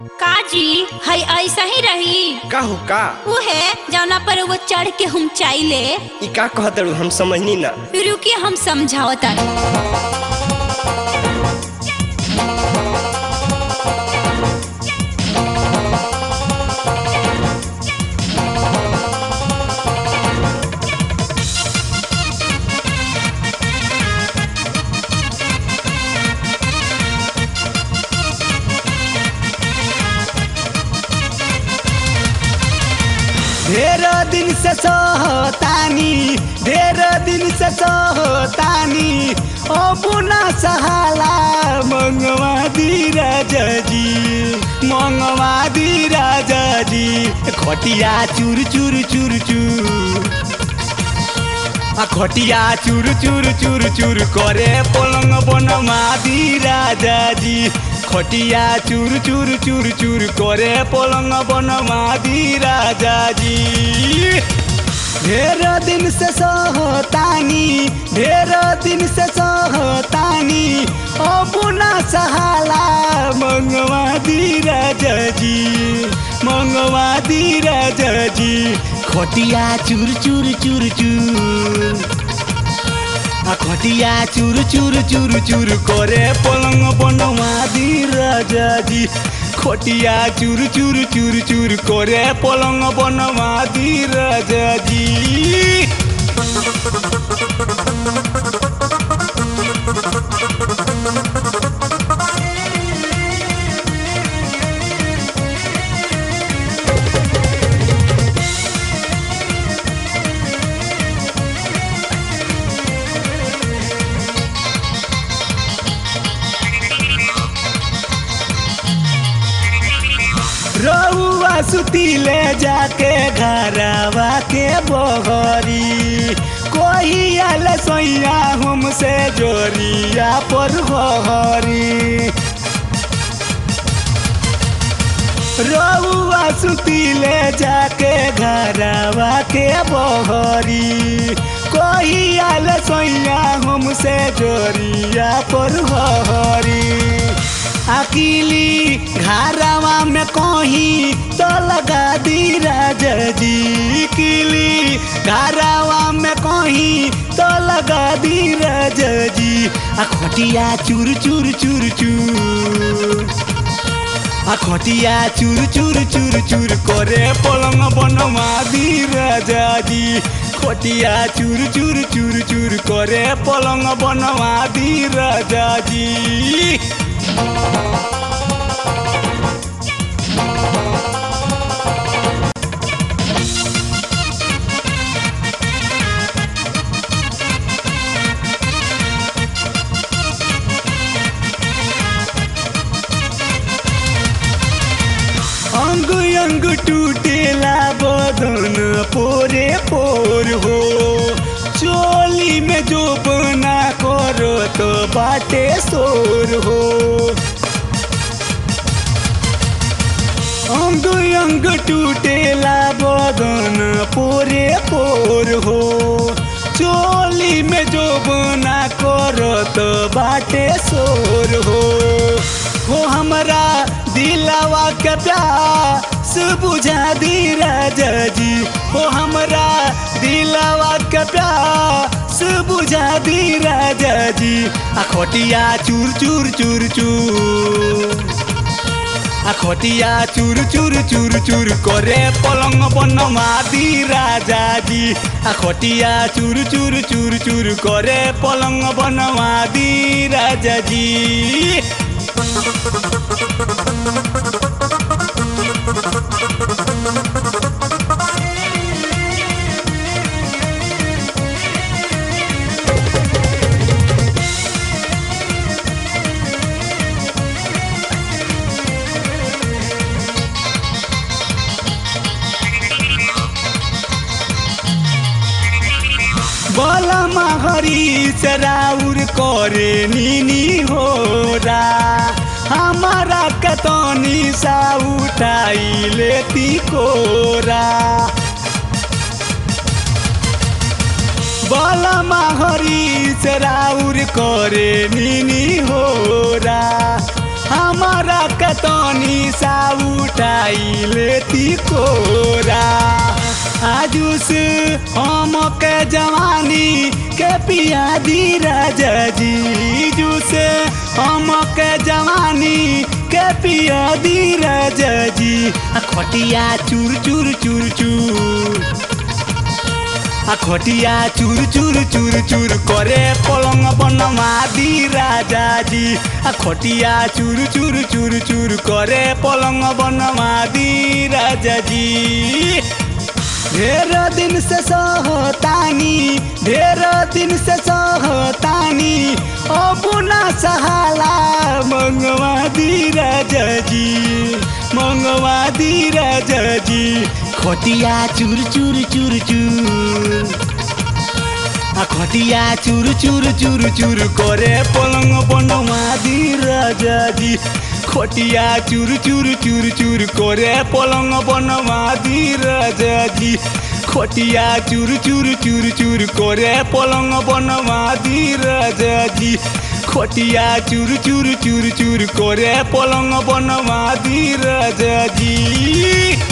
काजी है ऐसा ही रही का हो का उहे जौना पर वो चढ़ के हम चाइले ई का कहत रहू हम समझनी ना रुकिए हम समझाओ तानी ढेर दिन से सहतानी ढेर दिन से सहतानी अब ना सहाला मंगवा दी राजा जी मंगवा दी राजा जी खटिया चूर चूर चूर चूर आ खटिया चूर चूर चूर चूर करे पलंग बनवा दी राजा जी खटिया चूर चूर चूर चूर करे पलंग बनवा दी राजा जी ढेर दिन से सहतानी ढेर दिन से सहतानी अब ना सहाला मंगवा दी राजा जी मंगवा दी राजा जी खटिया चूर चूर चूर चूर आ खटिया चूर चूर चूर चूर करे पलंग बनवा दी राजा जी खटिया चूर चूर चूर चूर करे पलंग बनवा दी राजा जी रउआ सुतीले जाके घरवा के बहरी कोई आल सैया हमसे जोरिया पर हरी रउआ सुतीले जाके घरवा के बहरी कोई आल सैया हमसे जोरिया पर हरी अकेली घरवा में कहीं तो लगा दी राजा जी किली घरवा में कहीं तो लगा दी राजा जी आ खटिया चूर चूर चूर चूर आ खटिया चूर चूर चूर चूर करे पलंग बनवा दी राजा जी खटिया चूर चूर चूर चूर करे पलंग बनवा दी राजा जी अंग अंग टूटेला बदन पोरे पोर हो चोली में जो बना करो तो बाटे सोर हो अंग अंग टूटेला बदन पोरे पोर हो चोली में जो बना करो तो बाटे सोर हो हो हमरा दिलावा के प्यास बुझा दी राजा जी हो हमरा दिलावा के प्यास बुझा दी राजा जी आ खटिया चूर चूर चूर चूर आ खटिया चूर चूर चूर चूर करे पलंग बनवा दी राजा जी आ खटिया चूर चूर चूर चूर करे पलंग बनवा दी राजा जी बलमा हरी चराउर करे निनी होरा हमारा कतनी सा उठाई लेती कोरा बलमा हरी चराउर करे निनी होरा हमारा कतनी सा उठाई लेती कोरा आजू से हम के जवानी के पिया दी राजा जी जू से हम के जवानी के पिया दी राजा जी आ खटिया चूर चूर चूर चूर आ खटिया चूर चूर चूर चूर करे पलंग बनवा दी राजा जी आ खटिया चूर चूर चूर चूर करे पलंग बनवा दी राजा जी ढेर दिन से सहतानी ढेर दिन से सहतानी अब ना सहाला मंगवा दी राजा जी मंगवा दी राजा जी खटिया चूर चूर चूर चूर आ खटिया चूर चूर चूर चूर करे पलंग बनवा दी राजा जी खटिया चूर चूर चूर चूर करे पलंग बनवा दी राजा जी खटिया चूर चूर चूर चूर करे पलंग बनवा दी राजा जी खटिया चूर चूर चूर चूर करे पलंग बनवा दी राजा जी